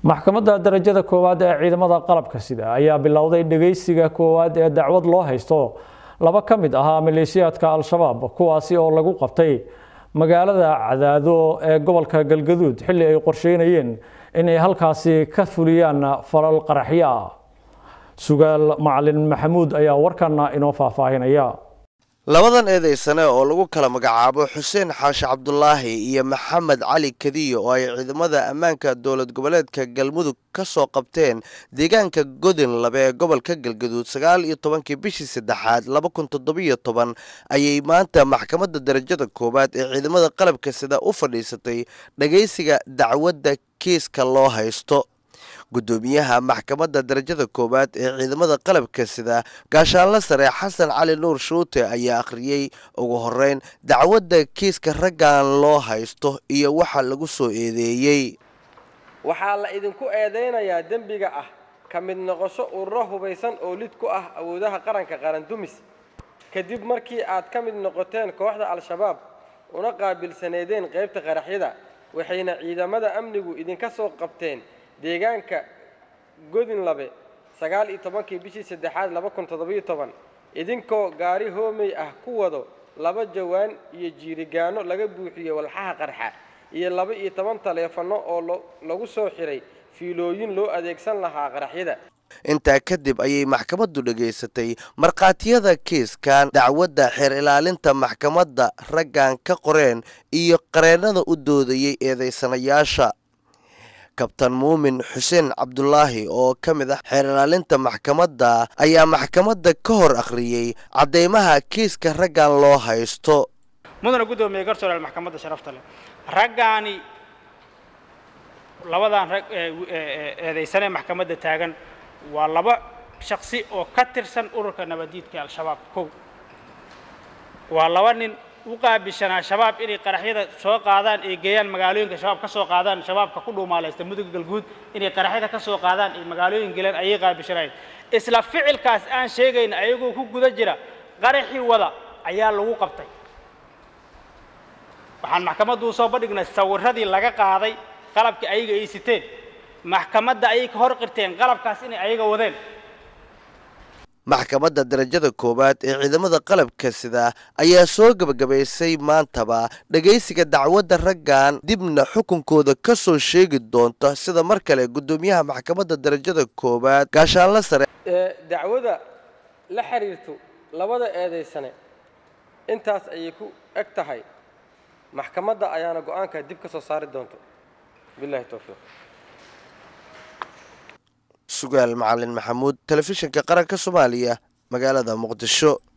maxkamadda darajada koowaad ee ciidamada qalabka sida ayaa bilowday dhegeysiga koowaad ee dacwad loo haysto laba ka mid ahaa maleeshiyaadka al-shabaab kuwaasi oo lagu qabtay magaalada cadaado ee gobolka galgaduud xilli ay qorsheynayeen inay halkaasi ka fuliyaan falal qaraxyo ah sugaal macalin maxamuud ayaa warkana inoo faahfaahinaya labadan eedeysane oo lagu kala magacaabo xuseen xaashi cabdulaahi iyo maxamed cali kadiyo oo ay ciidamada ammaanka dowlad goboleedka galmudug ka soo qabteen deegaanka godin labe ee gobolka galgaduud sagaal iyo tobankii bishii saddexaad laba kun toddobiyo toban ayay maanta maxkamadda darajada koowaad ee ciidamada qalabka sida u fadhiisatay dhagaysiga dacwadda kiiska loo haysto guddoomiyaha maxkamadda darajada koowaad ee ciidamada qalabka sida gaashaanla sare xasan cali nuur shuute ayaa akhriyey ugu horeyn dacwadda kiiska raggan loo haysto iyo waxa lagu soo eedeeyey waxaa la idinku eedaynayaa dembiga ah ka mid noqosho ururo hubaysan oo lid ku ah awoodaha qaranka qaran dumis kadib markii aad ka mid noqoteen kooxda al-shabaab una qaabilsaneedeen qaybta qaraxyada waxayna ciidamada amnigu idinka soo qabteen deegaanka godin labe sagaal iyo tobankii bishii saddexaad laba kun toddobiyo toban idinkoo gaari hoomey ah ku wado laba jawaan iyo jiirigaano laga buuxiyo walxaha qarxa iyo laba iyo toban taleefanno oo lagu soo xiray fiilooyin loo adeegsan lahaa qaraxyada intaa kadib ayay maxkamaddu dhegaysatay markhaatiyada kiiskan dacwadda xeer ilaalinta maxkamadda raggan ka qoreen iyo qareennada u doodayay eedaysanayaasha kabtan muumin xuseen cabdulaahi oo ka mid ah xeer ilaalinta maxkamadda ayaa maxkamadda ka hor akhriyey caddeymaha kiiska raggan loo haysto mudana guddoomiye garsooreel maxkamadda sharafta leh raggaani labadan rag eedaysanee maxkamadda taagan waa laba shaksi oo ka tirsan ururka nabadiidka al-shabaab kow waa laba nin u qaabishanaa shabaab inay qaraxyada soo qaadaan ay geeyaan magaalooyinka shabaab ka soo qaadaan shabaabka ku dhuumaalaysta mudug galguud inay qaraxyada ka soo qaadaan ay magaalooyin geleen ayay qaabishanayen isla ficilkaas aan sheegayna ayagoo ku guda jira qaraxii wada ayaa lagu qabtay waxaan maxkamaddu usoo bandhignay sawiradii laga qaaday qalabkii ayaga ay siteen maxkamadda ayay ka hor qirteen qalabkaas inay ayaga wadeen maxkamadda darajada koowaad ee ciidamada qalabka sida ayaa soo gebagabaysay maantaba dhegaysiga dacwadda raggan dibna xukunkooda ka soo sheegi doonta sida mar kale guddoomiyaha maxkamadda darajada koowaad gaashaanla sare dacwada la xiriirto labada eedaysane intaas ayay ku eg tahay maxkamadda ayaana go-aanka dib ka soo saari doonto bilahi towfiiq sugaal macalin maxamuud telefishinka qaranka soomaaliya magaalada muqdisho